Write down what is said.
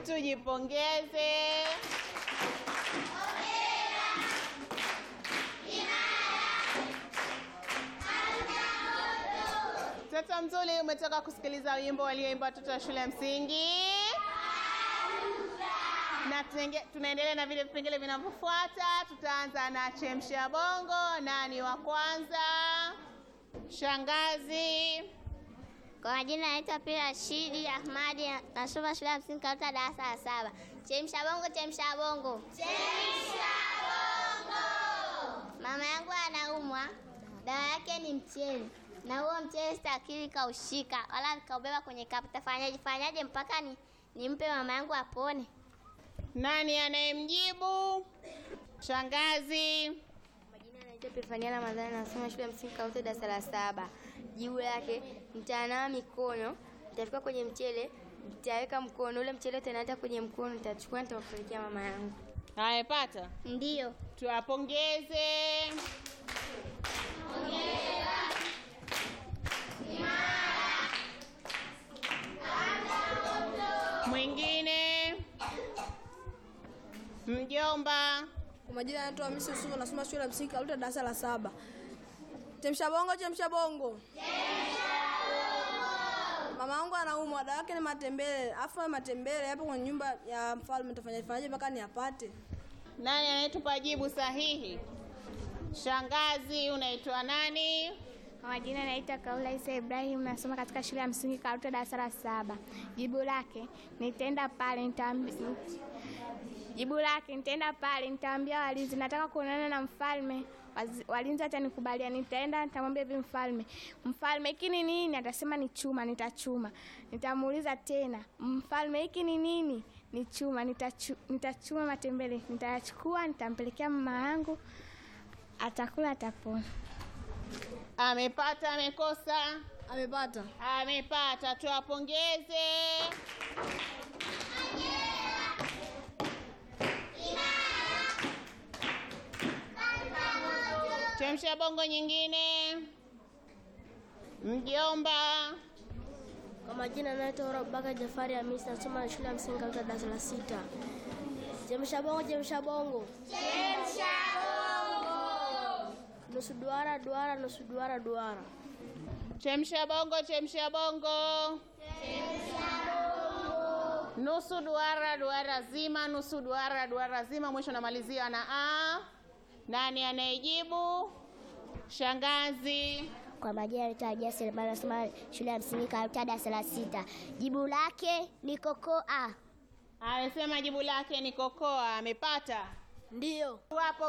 tujipongeze. Mtoto mzuri, umetoka kusikiliza wimbo walioimba watoto wa shule ya msingi na tunenge- tunaendelea na vile vipengele vinavyofuata. Tutaanza na chemsha bongo. Nani wa kwanza? Shangazi. Kwa majina naitwa Pira Rashidi Ahmadi, nasoma shule ya msingi Karuta, darasa la saba. Chemsha bongo, chemsha bongo, chemsha bongo. Mama yangu anaumwa, dawa yake ni mchele, na huo mchele sitakili kaushika wala nikaubeba kwenye kapu. Tafanyaje fanyaje mpaka ni nimpe mama yangu apone? Nani anayemjibu? Shangazi. Majina anaitwa Pefania Ramadhani, nasoma shule ya msingi Kaute, darasa la saba. Jibu lake nitanawa mikono, nitafika kwenye mchele, nitaweka mkono ule mchele utaenda kwenye mkono, nitachukua nitawapelekea mama yangu. Amepata. Ndiyo. Tuwapongeze. Mwingine. Mjomba. Kwa majina anaitwa Hamisi Yusufu, nasoma shule ya msingi Karuta, darasa la saba. Chemsha bongo, chemsha bongo. Mama yangu anaumwa, dawa yake ni matembele. Afu matembele hapo kwenye nyumba ya mfalme, nitafanya fanyaje mpaka niyapate? Nani anayetupa jibu sahihi? Shangazi, unaitwa nani? Kwa majina naitwa Kaula Isa Ibrahim, nasoma katika shule ya msingi Karuta darasa la saba. Jibu lake nitaenda pale nitaambi... Jibu lake nitaenda pale nitaambia walinzi nataka kuonana na mfalme. Wazi- Walinzi atanikubalia, nitaenda nitamwambia hivi mfalme, mfalme hiki ni nini? Atasema ni chuma, nitachuma. Nitamuuliza tena, mfalme hiki ni nini? Ni chuma, nitachu, nitachuma matembele, nitayachukua, nitampelekea mama yangu, atakula, atapona. Amepata, amekosa? Amepata. Amepata, tuwapongeze. Chemsha bongo nyingine. Mjomba. Kwa majina naitwa Rabaka Jafari Hamisi, nasoma shule ya msingi Karuta, darasa la sita. Chemsha bongo, chemsha bongo, chemsha bongo. Nusu duara, duara, nusu duara, duara. Chemsha bongo, chemsha bongo. Nusu duara, duara zima, nusu duara, duara zima. Mwisho namalizia na a. Nani anayejibu? Shangazi. Kwa majina naitwa Jasir Bana, nasoma shule ya msingi Karuta, darasa la sita. Jibu lake ni kokoa. Amesema jibu lake ni kokoa. Amepata. Ndiyo. Wapo